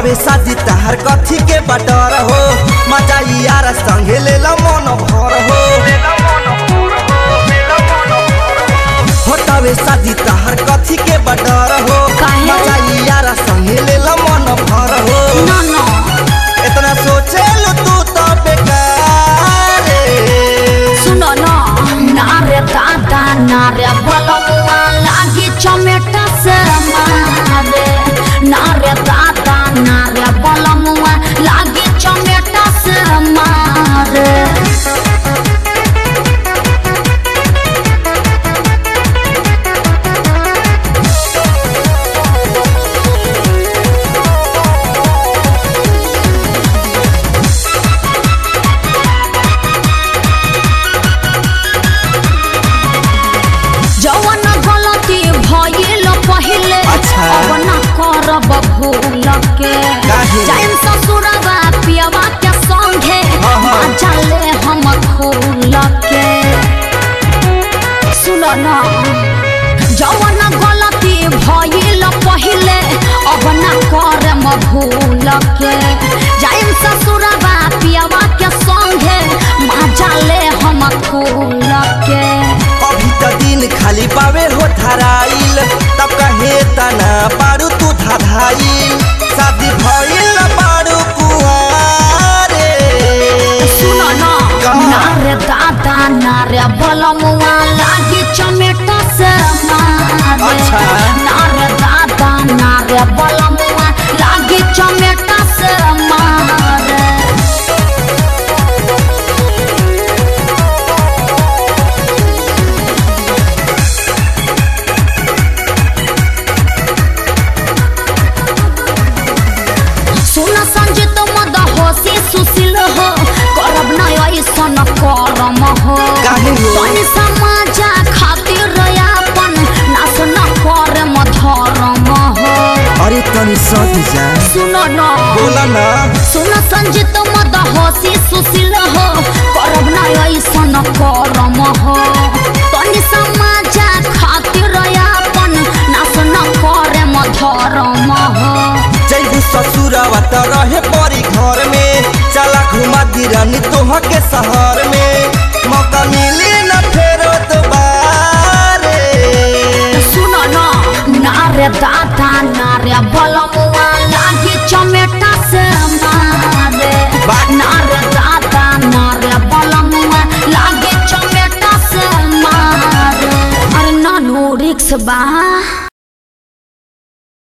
हवे शादी तहार कथी के बटर हो मजा यार संगे ले ला मन भर हो होटवे शादी तहार कथी के बटर हो काहे? मजा यार संगे ले ला मन भर हो ना ना इतना सोचे लो तू तो बेकार सुनो ना नारे दादा नारे बलमुआ लागी चमेटा से मारे नारे दादा नारे बलमुआ लागी चमेटा से मारे जवन गलती भइल पहिले अच्छा। अब न करब भूल के काहे? जाइन ससुरवा पियवा के संगे हाँ, हाँ। मजा ले हम खूल के सुन न जवन गलती भइल पहिले अब न करम भूल के जाइन ससुरवा पियवा के संगे मजा ले हम खूल के अभी त दिन खाली पावे हो धराइल तब कहे तना पारू तू धाधाइल शादी भइल पारू कुआरे सुनो ना कहाँ? नारे दादा नारे बलमुआ लागी चमेटा से मारे अच्छा। नारे दादा नारे बलमुआ लागी चमेटा से मारे सुन संजित मद होशी सुशील हो करब न ऐसन करम हो काहे हो? तनी समाजा खातिर अपन नाश न करे धर्म हो अरे तनी सदी जा सुन न बोला ना सुन संजित मद होशी सुशील हो करब न ऐसन करम हो तनी समाजा खातिर अपन नाश न करे धर्म हो जैबू ससुरवा त रहे परी घर में चला घुमा दिरानी तोह के शहर में मौका मिली न फेरो दोबारे सुनो न नारे दादा नारे बलमुआ लागी चमेटा से मारे बा- नारे दादा नारे बलमुआ लागी चमेटा से मारे अरे नानू रिक्स बा